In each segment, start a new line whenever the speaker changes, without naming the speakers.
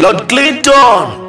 Lord Clinton.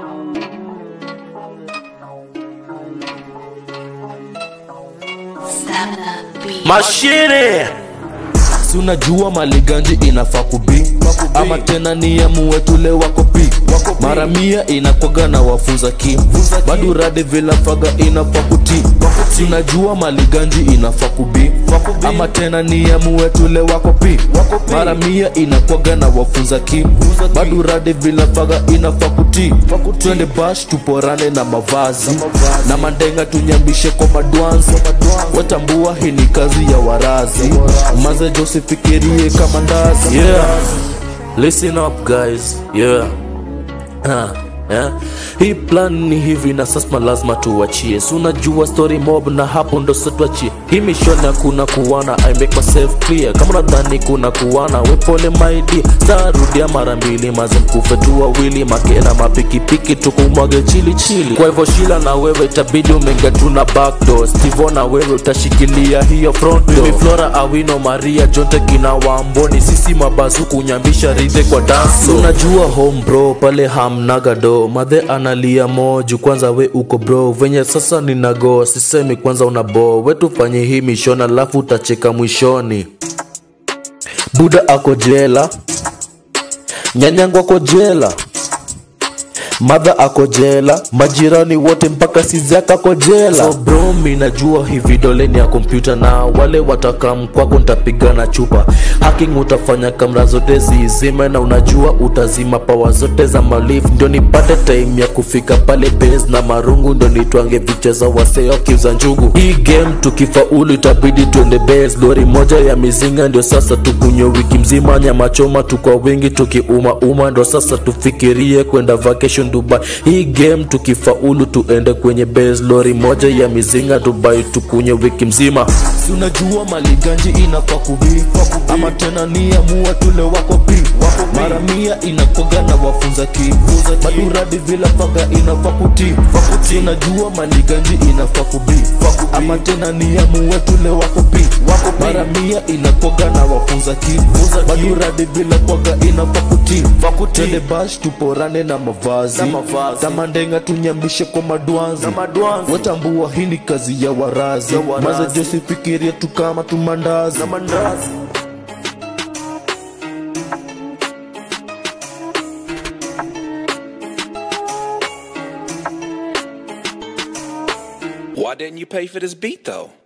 Stamina beat.
Mashine.
si unajua maliganji inafaa kubi ama tena ni amue tule wako pi mara mia inakwaga na wafunza ki bado rade vila faga inafaa kuti si unajua maliganji inafaa kubi ama tena ni amue tule wako pi mara mia inakwaga na wafunza ki bado rade vila faga inafaa kuti twende bash tuporane na mavazi na mandenga tunyambishe kwa madwanzi watambua hii ni kazi ya warazi maze josifikirie kama ndazi
Yeah. Listen up guys. Yeah. Ha. Yeah. Hii plan ni hivi na sasa lazima tuachie. Si unajua story mob na hapo ndo sasa tuachie. Hii mission hakuna kuwana, I make myself clear. Kama unadhani kuna kuwana, we pole my dear. Tarudia mara mbili maze mkufe tu wawili, makena mapikipiki tukumwage chili chili. Kwa hivyo Shila na wewe itabidi umeingia tu na back door. Steve na wewe utashikilia hiyo front door. Mimi Flora Awino Maria Jonte kina Wamboni, sisi mabazu kunyambisha ridhe kwa dance. Unajua home bro pale hamnaga do madhe analia moju kwanza we uko bro venye sasa ninago sisemi kwanza unabo we tufanye hii mission alafu utacheka mwishoni buda ako jela nyanyangu ako jela madha ako jela majirani wote mpaka sizaka ako jela so bro mi najua hii vidole ni ya kompyuta na wale watakam kwako ntapiga na chupa hacking utafanya kamera zote zizime na unajua utazima pawa zote za malif ndio nipate time ya kufika pale base na marungu ndio nitwange vicheza waseo kiuza njugu hii game tukifaulu itabidi tuende base lori moja ya mizinga ndio sasa tukunywe wiki mzima nyama choma tukwa wingi tukiuma uma ndo sasa tufikirie kwenda vacation Dubai. Hii game tukifaulu tuende kwenye base lori moja ya mizinga Dubai tukunywe wiki mzima.
si unajua maliganji inafaa kubi ama tena ni amua tule wako pi mara mia inakoga na wafunza ki maduradi vila faga inafaa kuti si unajua maliganji inafaa kubi ama tena ni amua tule wako pi mara mia inakoga na wafunza ki maduradi vila faga inafaa kuti twende bash tuporane na mavazi tamandenga tunyambishe kwa madwanzi watambua hii ni kazi ya warazi maze josifikiria tu kama tumandazi
Why didn't you pay for this beat though?